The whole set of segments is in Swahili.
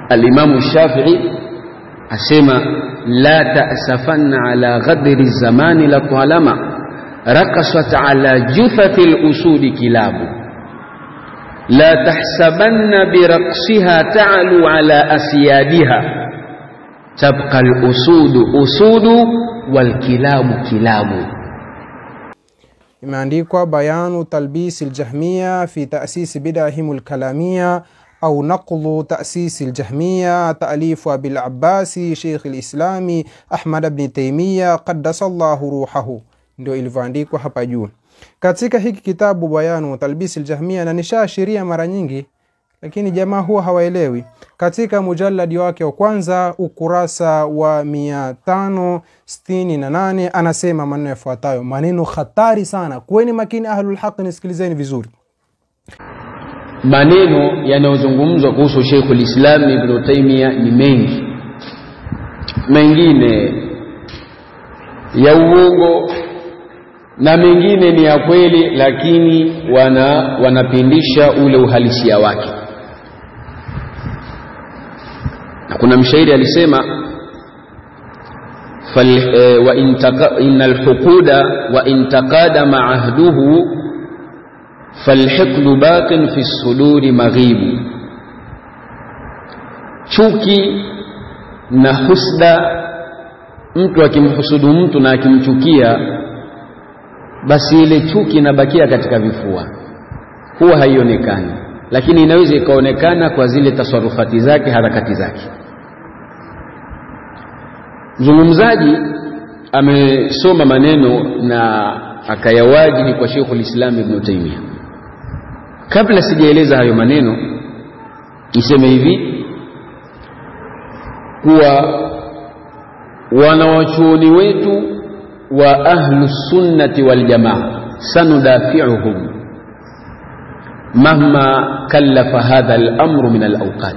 alimamu shafii asema la tasafanna ala ghadri zamani la talama rakasat ala jufathi lusudi kilabu la tahsabanna biraqsiha ta'lu ala asyadiha tabqa lusudu usudu walkilabu kilabu imeandikwa bayanu talbisi ljahmiya fi tasisi bidahim lkalamia au naqlu tasisi ljahmiya taalifu abilabasi sheikh lislami ahmad bni taimiya qaddasa llahu ruhahu ndio ilivyoandikwa hapa juu katika hiki kitabu bayanu talbisi ljahmiya na nishaashiria mara nyingi lakini jamaa huwa hawaelewi katika mujaladi wake wa kwanza ukurasa wa 568 anasema maneno yafuatayo maneno hatari sana kuweni makini ahlulhaqi nisikilizeni vizuri maneno yanayozungumzwa kuhusu Sheikhul Islam Ibn Taymiyyah ni mengi, mengine ya uongo na mengine ni ya kweli, lakini wana wanapindisha ule uhalisia wake. Na kuna mshairi alisema fal, e, wa intaka, innal huquda wa intaqada ahduhu falhiqdu baqin fi suduri maghibu, chuki na husda, mtu akimhusudu mtu na akimchukia, basi ile chuki inabakia katika vifua, huwa haionekani, lakini inaweza ikaonekana kwa zile tasarufati zake, harakati zake. Mzungumzaji amesoma maneno na akayawajihi kwa Sheikhul Islam Ibn Taymiyyah. Kabla sijaeleza hayo maneno, niseme hivi kuwa wanawachuoni wetu wa ahlu sunnati wal jamaa sanudafiuhum mahma kallafa hadha al-amru min al-awqat,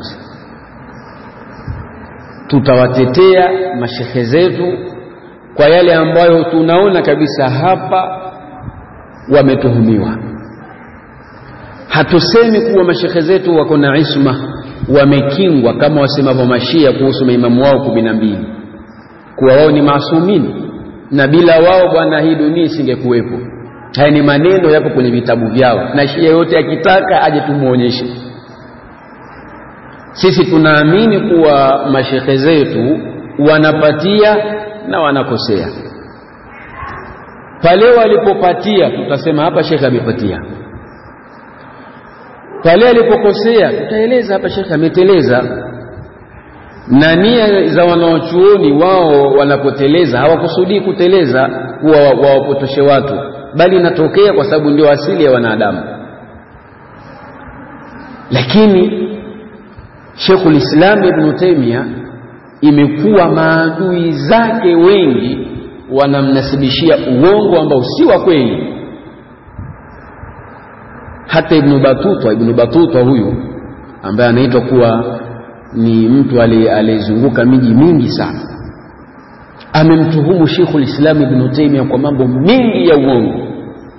tutawatetea mashekhe zetu kwa yale ambayo tunaona kabisa hapa wametuhumiwa. Hatusemi kuwa mashekhe zetu wako na isma, wamekingwa kama wasemavyo Mashia kuhusu maimamu wao kumi na mbili, kuwa wao ni maasumini na bila wao bwana, hii dunia isingekuwepo. Haya ni maneno yapo kwenye vitabu vyao, na Shia yote akitaka aje tumwonyeshe. Sisi tunaamini kuwa mashekhe zetu wanapatia na wanakosea. Pale walipopatia tutasema hapa shekhe amepatia, pale alipokosea tutaeleza hapa shekhe ameteleza. Na nia za wanaochuoni wao wanapoteleza hawakusudii kuteleza kuwa wawapotoshe watu, bali inatokea kwa sababu ndio asili ya wanadamu. Lakini Sheikhul Islam Ibn Taymiyyah imekuwa maadui zake wengi wanamnasibishia uongo ambao si wa kweli. Hata Ibn Batuta, Ibn Batuta huyu ambaye anaitwa kuwa ni mtu aliyezunguka miji mingi sana, amemtuhumu Sheikhul Islam Ibn Taymiyyah kwa mambo mengi ya uongo,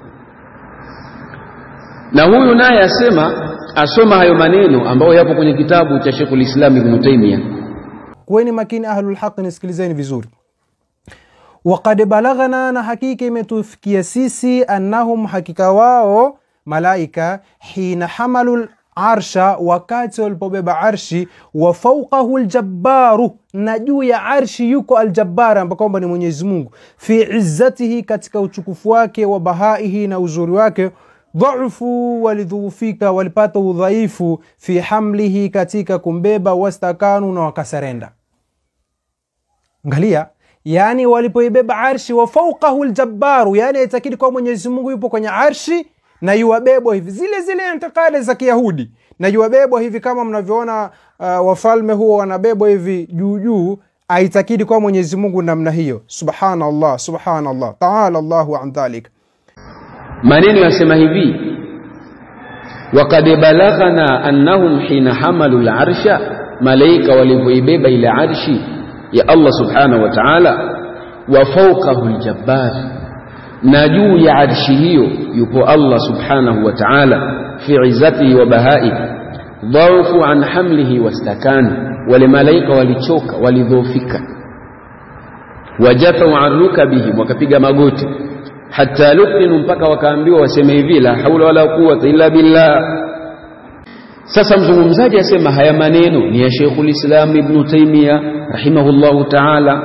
na huyu naye asema asoma hayo maneno ambayo yapo kwenye kitabu cha Sheikhul Islam Ibn Taymiyyah. kuweni makini ahlulhaqi nisikilizeni vizuri waqad balaghana na hakika imetufikia sisi annahum hakika wao malaika hina hamalu arsha wakati walipobeba arshi wa fauqahu ljabbaru na juu ya arshi yuko aljabbar ambaye kwamba ni mwenyezi mungu fi izzatihi katika uchukufu wake wa bahaihi na uzuri wake dhaufu walidhuufika walipata udhaifu fi hamlihi katika kumbeba wastakanu na wakasarenda angalia yani walipoibeba arshi wa fauqahu ljabbaru yani aitakidi kwa mwenyezi mungu yupo kwenye arshi na yuwabebwa hivi zile zile intikadi za kiyahudi na yuwabebwa hivi kama mnavyoona uh, wafalme huo wanabebwa hivi juu juu aitakidi kwa mwenyezi mungu namna hiyo subhanallah subhanallah taala llahu an dhalik maneno yasema hivi wakad balaghana annahum hina hamalu larsha malaika walivyoibeba ile arshi ya allah subhanahu wa taala wa fauqahu ljabbar na juu ya arshi hiyo yupo allah subhanahu wa taala fi izzatihi wa bahai dhaufu an hamlihi wastakanu wale malaika walichoka walidhoofika wajafau an rukabihim wakapiga magoti hata lukinu mpaka wakaambiwa waseme hivi la haula wala quwata illa billah sasa mzungumzaji asema haya maneno ni ya Sheikhul Islam Ibn Taymiyyah rahimahullahu ta'ala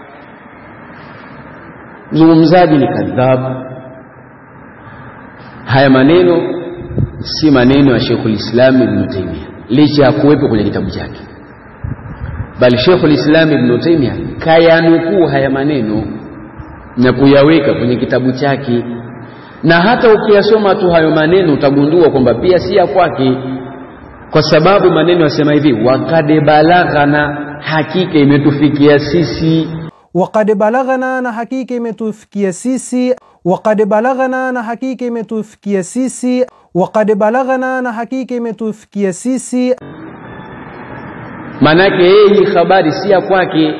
mzungumzaji ni kadhabu haya maneno si maneno ya Sheikhul Islam Ibn Taymiyyah licha ya kuwepo kwenye kitabu chake bali Sheikhul Islam Ibn Taymiyyah kayanukuu haya maneno na kuyaweka kwenye kitabu chake na hata ukiyasoma tu hayo maneno utagundua kwamba pia si ya kwake kwa sababu maneno yasema hivi wakad balaghana hakika imetufikia sisi waqad balaghana na hakika imetufikia sisi waqad balaghana na hakika imetufikia sisi waqad balaghana na hakika imetufikia sisi maanake yeye hii habari si ya kwake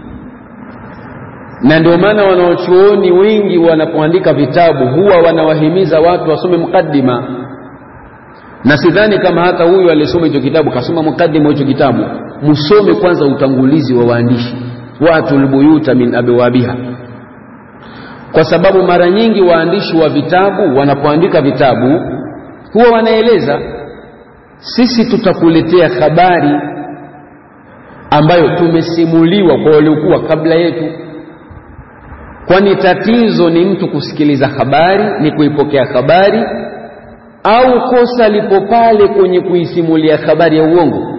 na ndio maana wanaochuoni wengi wanapoandika vitabu huwa wanawahimiza watu wasome mukaddima na sidhani kama hata huyu aliyesoma hicho kitabu kasoma mukaddima hicho kitabu musome kwanza utangulizi wa waandishi watul buyuta min abwabiha kwa sababu mara nyingi waandishi wa vitabu wanapoandika vitabu huwa wanaeleza sisi tutakuletea habari ambayo tumesimuliwa kwa waliokuwa kabla yetu kwani tatizo ni mtu kusikiliza habari ni kuipokea habari au kosa lipo pale kwenye kuisimulia habari ya uongo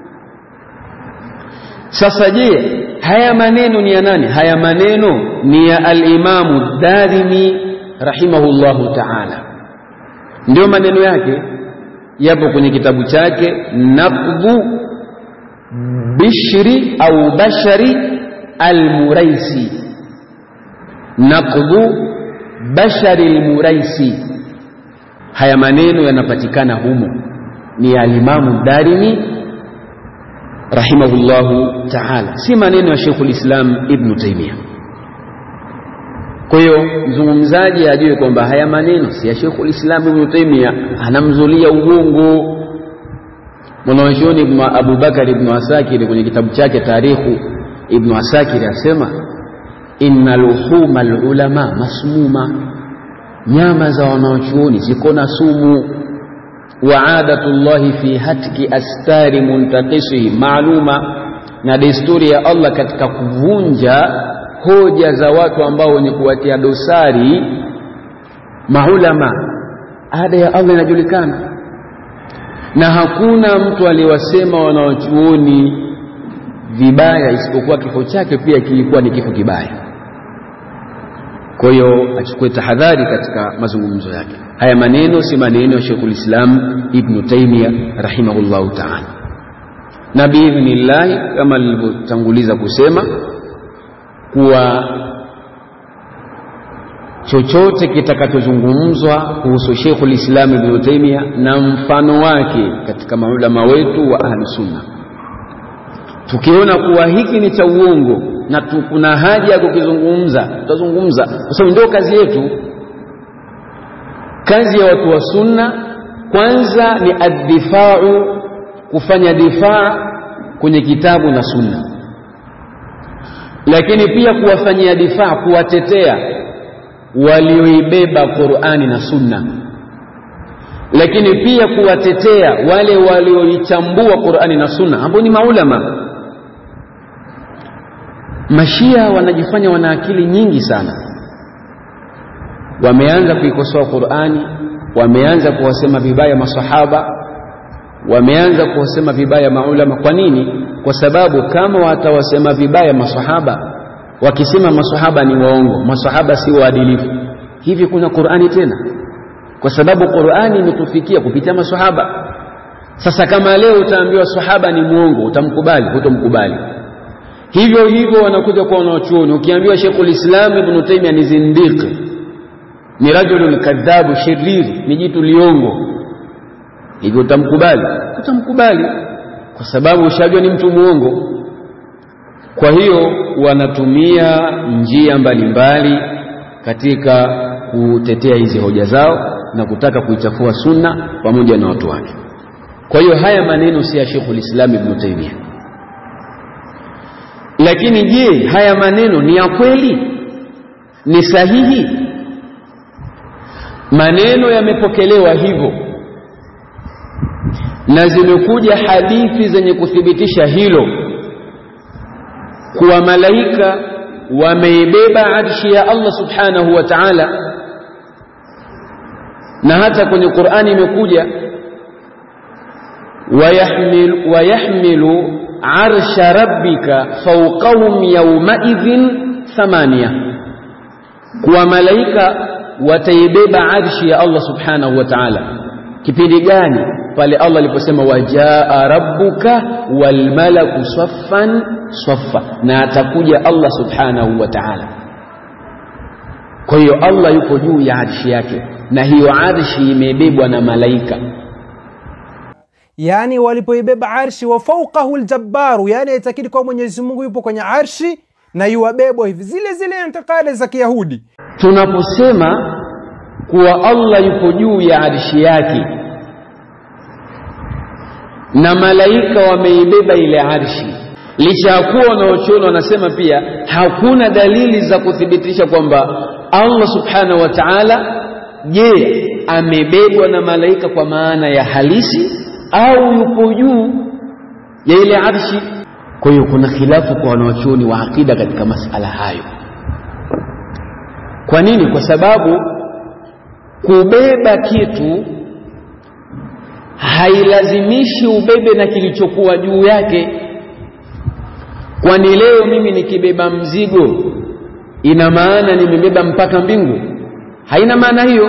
sasa je haya maneno ni ya nani haya maneno ni ya alimamu darimi rahimahullahu taala ndio maneno yake yapo kwenye kitabu chake naqdhu bishri au bashari almuraisi naqdhu bashari almuraisi haya maneno yanapatikana humo ni ya alimamu darimi rahimahullahu taala si maneno ya Sheikhul Islam Ibn Taymiyyah kwa hiyo mzungumzaji ajue kwamba haya maneno si ya Sheikhul Islam Ibn Taymiyyah anamzulia uongo mwanachuoni Ibn Abu Bakar Ibn Asakir kwenye kitabu chake Tarikhu Ibn Asakir asema inna luhuma alulama masmuma nyama za wanachuoni ziko na sumu wa adatullahi fi hatki astari muntaqisihi maaluma na desturi ya Allah katika kuvunja hoja za watu ambao wenye kuwatia dosari maulama ada ya Allah inajulikana na hakuna mtu aliyewasema wanaochuoni vibaya isipokuwa kifo chake pia kilikuwa ni kifo kibaya kwa hiyo achukue tahadhari katika mazungumzo yake haya maneno si maneno ya Sheikhul Islam Ibn Taymiyyah rahimahullahu ta'ala na biidhnillahi kama nilivyotanguliza kusema kuwa chochote kitakachozungumzwa kuhusu Sheikhul Islam Ibn Taymiyyah na mfano wake katika maulama wetu wa ahli sunna tukiona kuwa hiki ni cha uongo na kuna haja ya kukizungumza tutazungumza kwa sababu ndio kazi yetu kazi ya watu wa sunna kwanza ni addifau kufanya difaa kwenye kitabu na sunna lakini pia kuwafanyia difaa kuwatetea walioibeba Qur'ani na sunna lakini pia kuwatetea wale walioichambua Qur'ani na sunna ambao ni maulama mashia wanajifanya wana akili nyingi sana wameanza kuikosoa Qur'ani wameanza kuwasema vibaya masahaba wameanza kuwasema vibaya maulama kwa nini kwa sababu kama watawasema vibaya masahaba wakisema masahaba ni waongo masahaba si waadilifu hivi kuna Qur'ani tena kwa sababu Qur'ani imetufikia kupitia masahaba sasa kama leo utaambiwa sahaba ni muongo utamkubali hutomkubali hivyo hivyo wanakuja kwa wanachuoni ukiambiwa Sheikhul Islam Ibn Taymiyyah ni zindiki ni rajulun kadhabu shiriri ni jitu liongo hivyo utamkubali utamkubali kwa sababu ushajua ni mtu muongo kwa hiyo wanatumia njia mbalimbali mbali katika kutetea hizi hoja zao na kutaka kuichafua sunna pamoja na watu wake kwa hiyo haya maneno si ya Sheikhul Islam Ibn Taymiyyah lakini je haya maneno ni ya kweli ni sahihi maneno yamepokelewa hivyo na zimekuja hadithi zenye kuthibitisha hilo kuwa malaika wameibeba arshi ya Allah subhanahu wa ta'ala na hata kwenye Qur'ani imekuja wayahmil wayahmilu arsha rabbika fawqahum yawmaidhin thamania kuwa malaika wataibeba arshi ya Allah subhanahu wa ta'ala kipindi gani pale Allah aliposema wajaa rabbuka walmalaku saffan saffa na atakuja Allah subhanahu wa ta'ala kwa hiyo Allah yuko juu ya arshi yake na hiyo arshi imebebwa na malaika yaani walipoibeba arshi wa fauqahu ljabbaru yaani aitakidi kwa mwenyezi mungu yupo kwenye arshi na yuwabebwa hivi zile zile intikadi za kiyahudi tunaposema kuwa Allah yupo juu ya arshi yake na malaika wameibeba ile arshi licha ya kuwa wanaochuoni wanasema pia hakuna dalili za kuthibitisha kwamba Allah subhanahu wa ta'ala je amebebwa na malaika kwa maana ya halisi au yupo juu ya ile arshi kwa hiyo kuna khilafu kwa wanaochuoni wa akida katika masala hayo kwa nini kwa sababu kubeba kitu hailazimishi ubebe na kilichokuwa juu yake kwani leo mimi nikibeba mzigo ina maana nimebeba mpaka mbingu haina maana hiyo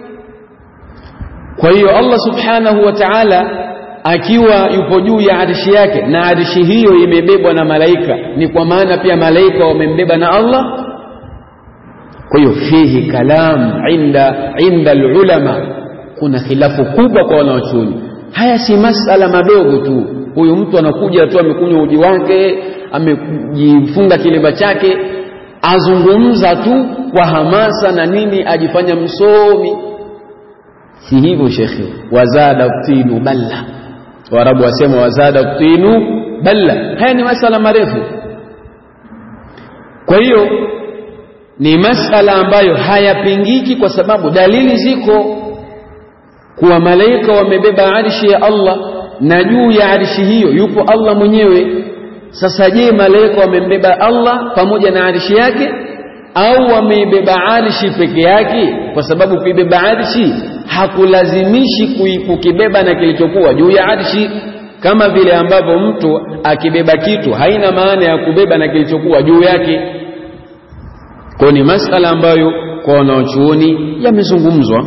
kwa hiyo Allah subhanahu wa ta'ala akiwa yupo juu ya arshi yake na arshi hiyo imebebwa na malaika ni kwa maana pia malaika wamembeba na Allah kwa hiyo fihi kalam inda inda alulama kuna khilafu kubwa kwa wanaochuoni haya si masala madogo tu huyu mtu anakuja tu amekunywa uji wake amejifunga kilemba chake azungumza tu kwa hamasa na nini ajifanya msomi si hivyo shekhe wazada tinu balla waarabu wasema wazada tinu balla haya ni masala marefu kwa hiyo ni masala ambayo hayapingiki kwa sababu dalili ziko kuwa malaika wamebeba arshi ya Allah na juu ya arshi hiyo yupo Allah mwenyewe sasa je malaika wamembeba Allah pamoja na arshi yake au wameibeba arshi peke yake kwa sababu kuibeba arshi hakulazimishi kukibeba na kilichokuwa juu ya arshi kama vile ambavyo mtu akibeba kitu haina maana ya kubeba na kilichokuwa juu yake kwa ni masala ambayo kwa wanaochuoni yamezungumzwa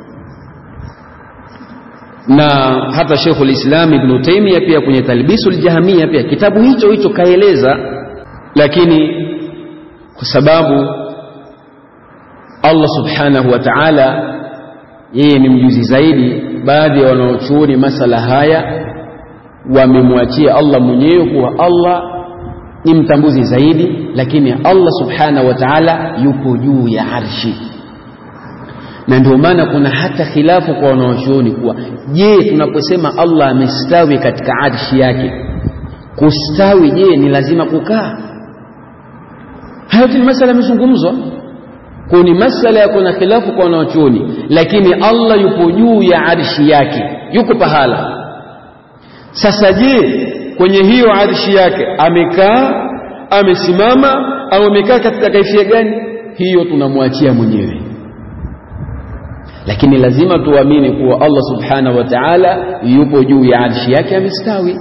na hata Sheikhul Islam Ibn Taymiyyah pia kwenye Talbisul Jahmiya pia kitabu hicho hicho kaeleza, lakini kwa sababu Allah subhanahu wa ta'ala yeye ni mjuzi zaidi, baadhi ya wanaochuoni masala haya wamemwachia Allah mwenyewe kuwa Allah ni mtambuzi zaidi, lakini Allah subhanahu wa ta'ala yupo juu ya arshi na ndio maana kuna hata khilafu kwa wanaochuoni kuwa je tunaposema Allah amestawi katika arshi yake kustawi je ni lazima kukaa hayo ni masala yamezungumzwa kwa ni masala ya kuna khilafu kwa wanaochuoni lakini Allah yupo juu ya arshi yake yuko pahala sasa je kwenye hiyo arshi yake amekaa amesimama au amekaa katika kaifia gani hiyo tunamwachia mwenyewe lakini lazima tuamini kuwa Allah subhanahu wa ta'ala yupo juu ya arshi yake amestawi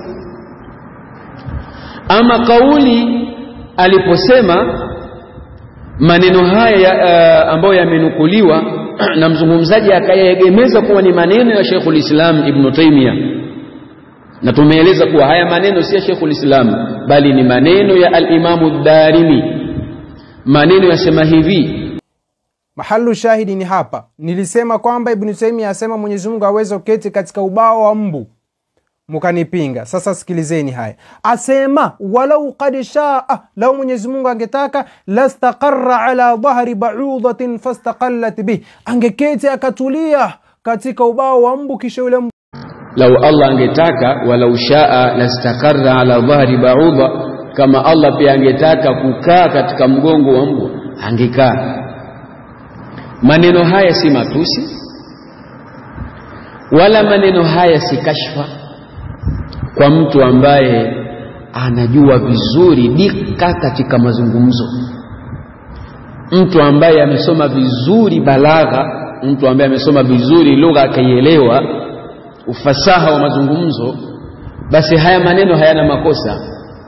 ama kauli aliposema maneno haya uh, ambayo yamenukuliwa na mzungumzaji akayaegemeza kuwa ni maneno ya Sheikhul Islam Ibn Taymiyyah na tumeeleza kuwa haya maneno si ya Sheikhul Islam bali ni maneno ya al-Imamu Darimi maneno yasema hivi mahalu shahidi ni hapa nilisema kwamba ibnu taimia asema mwenyezi mungu aweze kuketi katika ubao wa mbu mukanipinga sasa sikilizeni haya asema walau kad shaa lau mwenyezi mungu angetaka lastaqara ala dhahri baudatin fastaqallat bih angeketi akatulia katika ubao wa mbu kisha yule mbu lau Allah angetaka walau shaa lastakarra ala dhahri ba'udha kama Allah pia angetaka kukaa katika mgongo wa mbwa angekaa maneno haya si matusi wala maneno haya si kashfa kwa mtu ambaye anajua vizuri dika katika mazungumzo mtu ambaye amesoma vizuri balagha mtu ambaye amesoma vizuri lugha akaielewa ufasaha wa mazungumzo basi haya maneno hayana makosa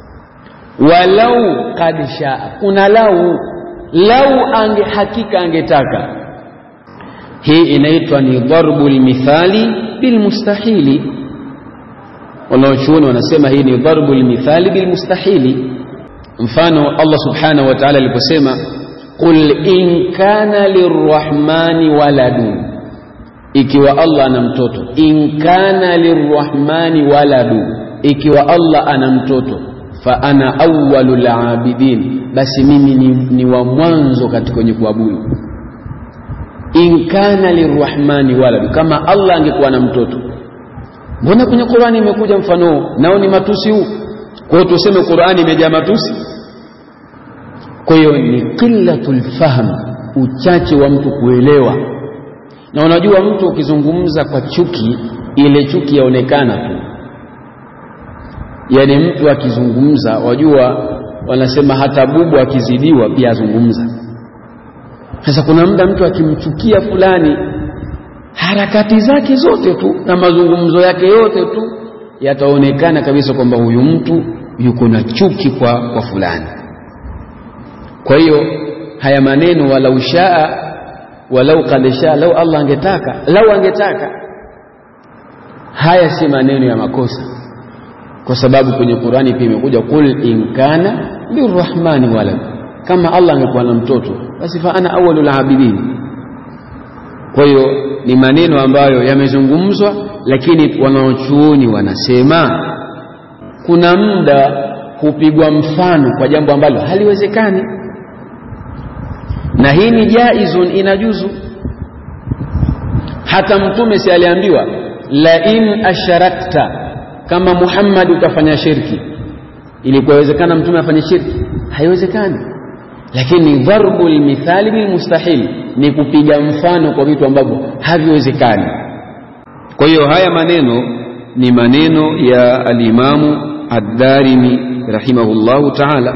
walau kad shaa kuna lau lau ange hakika angetaka hii inaitwa ni darbu lmithali bilmustahili wanaochuoni wanasema hii ni darbu lmithali bilmustahili mfano allah subhanahu wa taala aliposema qul in kana lirrahmani waladun ikiwa allah ana mtoto in kana lirrahmani waladu ikiwa allah ana mtoto fa ana awalu labidin basi mimi ni, ni wa mwanzo katika wenye kuabudu in kana lirrahmani waladu kama allah angekuwa na mtoto mbona kwenye qurani imekuja mfano huu nao ni matusi huu kwa hiyo tuseme qurani imejaa matusi kwa hiyo ni qillatul fahm uchache wa mtu kuelewa na unajua mtu ukizungumza kwa chuki ile chuki yaonekana tu yaani mtu akizungumza wajua wanasema hata bubu akizidiwa pia azungumza sasa kuna muda mtu akimchukia fulani harakati zake zote tu na mazungumzo yake yote tu yataonekana kabisa kwamba huyu mtu yuko na chuki kwa, kwa fulani kwa hiyo haya maneno walau shaa walau kad shaa lau allah angetaka lau angetaka haya si maneno ya makosa kwa sababu kwenye qurani pia imekuja qul in kana lirrahmani walad kama allah angekuwa na mtoto basi fa ana awalu labidin kwa hiyo ni maneno ambayo yamezungumzwa lakini wanaochuoni wanasema kuna muda hupigwa mfano kwa jambo ambalo haliwezekani na hii ni jaizun inajuzu hata mtume si aliambiwa la in asharakta kama muhammad utafanya shirki ilikuwezekana mtume afanye shirki haiwezekani lakini dharbu lmithali bilmustahil ni kupiga mfano kwa vitu ambavyo haviwezekani kwa hiyo haya maneno ni maneno ya alimamu addarimi rahimahullahu taala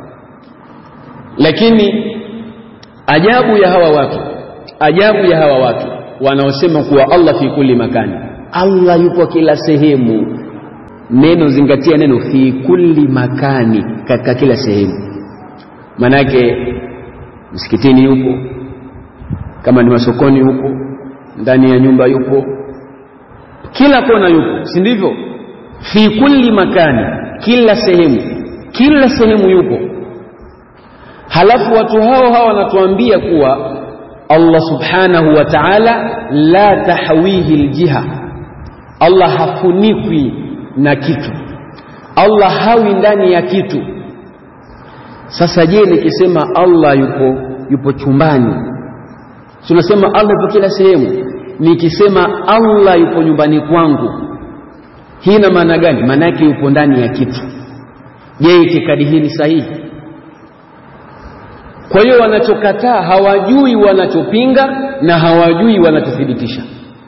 lakini ajabu ya hawa watu ajabu ya hawa watu wanaosema kuwa allah fi kulli makani allah yupo kila sehemu neno zingatia neno fi kulli makani katika kila sehemu manake msikitini yupo kama ni masokoni yupo ndani ya nyumba yupo kila kona yupo si ndivyo fi kulli makani kila sehemu kila sehemu yupo halafu watu hao hao wanatuambia kuwa allah subhanahu wa taala la tahwihi ljiha allah hafunikwi na kitu allah hawi ndani ya kitu sasa je nikisema allah yupo yupo chumbani tunasema allah yupo kila sehemu nikisema allah yupo nyumbani kwangu hii ina maana gani maana yake yupo ndani ya kitu je itikadi hii ni sahihi kwa hiyo wanachokataa hawajui wanachopinga na hawajui wanachothibitisha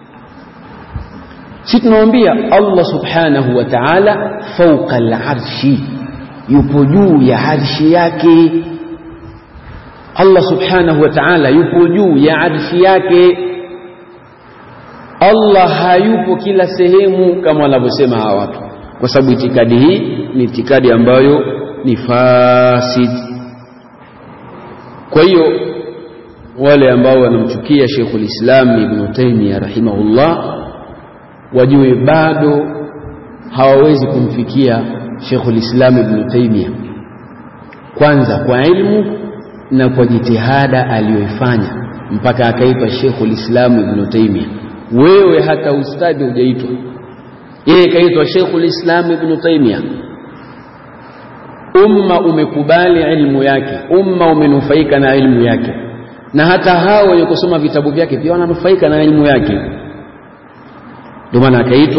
si tunawambia allah subhanahu wa taala fauqa larshi yupo juu ya arshi yake allah subhanahu wa taala yupo juu ya arshi yake allah hayupo kila sehemu kama wanavyosema hawa watu kwa sababu itikadi hii ni itikadi ambayo ni fasid kwa hiyo wale ambao wanamchukia Sheikhul Islam Ibn Taymiyyah rahimahullah wajue bado hawawezi kumfikia Sheikhul Islam Ibn Taymiyyah kwanza kwa ilmu na kwa jitihada aliyoifanya mpaka akaitwa Sheikhul Islam Ibn Taymiyyah wewe hata ustadi hujaitwa yeye kaitwa Sheikhul Islam Ibn Taymiyyah umma umekubali ilmu yake umma umenufaika na ilmu yake na hata hao wenye kusoma vitabu vyake pia wananufaika na ilmu yake ndio maana akaitwa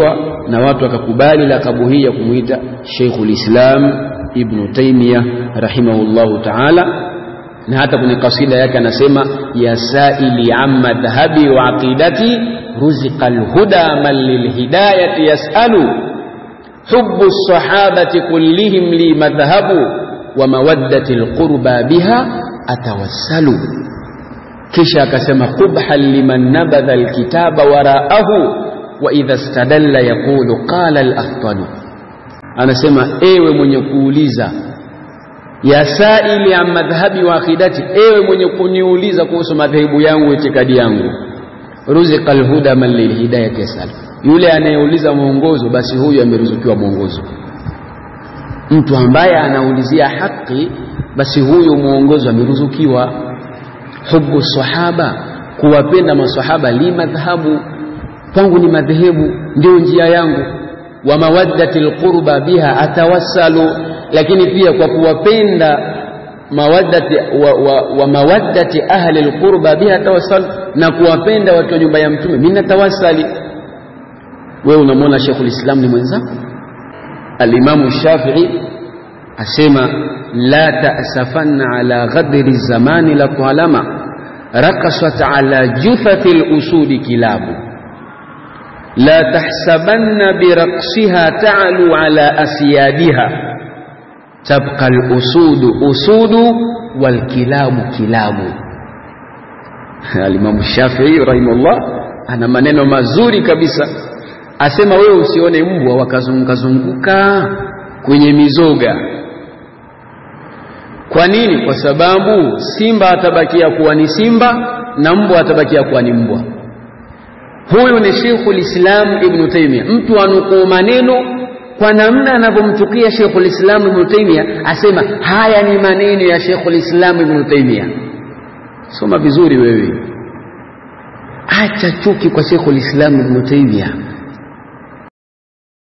na watu wakakubali lakabu hii ya kumwita Sheikhul Islam Ibn Taymiyyah rahimahullahu ta'ala na hata kwenye kasida yake anasema ya saili an madhhabi wa aqidati ruziqa alhuda man lilhidayati yasalu hubbu sahabati kullihim li madhhabu wa mawaddati alqurba biha atawassalu kisha akasema qubhan liman nabadha alkitaba waraahu wa idha istadalla yaqulu qala alakhtalu anasema ewe mwenye kuuliza ya saili an madhhabi wa aqidati ewe mwenye kuniuliza kuhusu madhehebu yangu itikadi yangu ruziqa alhuda man lilhidayati yasal yule anayeuliza mwongozo basi huyu ameruzukiwa mwongozo mtu ambaye anaulizia haki basi huyu mwongozo ameruzukiwa hubu sahaba kuwapenda masahaba li madhhabu kwangu ni madhehebu ndio njia yangu wa mawaddati alqurba biha atawassalu lakini pia kwa kuwapenda mawaddati wa, wa, wa mawaddati ahli alqurba biha tawassal na kuwapenda watu wa nyumba ya mtume mimi natawassali wewe unamwona Sheikhul Islam ni mwenzako Al-Imamu Shafi'i asema la ta'safanna ala ghadri zamani la talama rakasat ala juthati al-usudi kilabu la tahsabanna biraqsiha ta'lu ala asyadiha tabqa al-usudu usudu wal kilabu kilabu Al-Imam Shafi'i rahimahullah ana maneno mazuri kabisa asema wewe usione mbwa wakazunguka zunguka kwenye mizoga kwa nini kwa sababu simba atabakia kuwa ni simba na mbwa atabakia kuwa ni mbwa huyu ni Sheikhul Islam Ibn Taymiyyah mtu anukuu maneno kwa namna anavyomchukia Sheikhul Islam Ibn Taymiyyah asema haya ni maneno ya Sheikhul Islam Ibn Taymiyyah soma vizuri wewe acha chuki kwa Sheikhul Islam Ibn Taymiyyah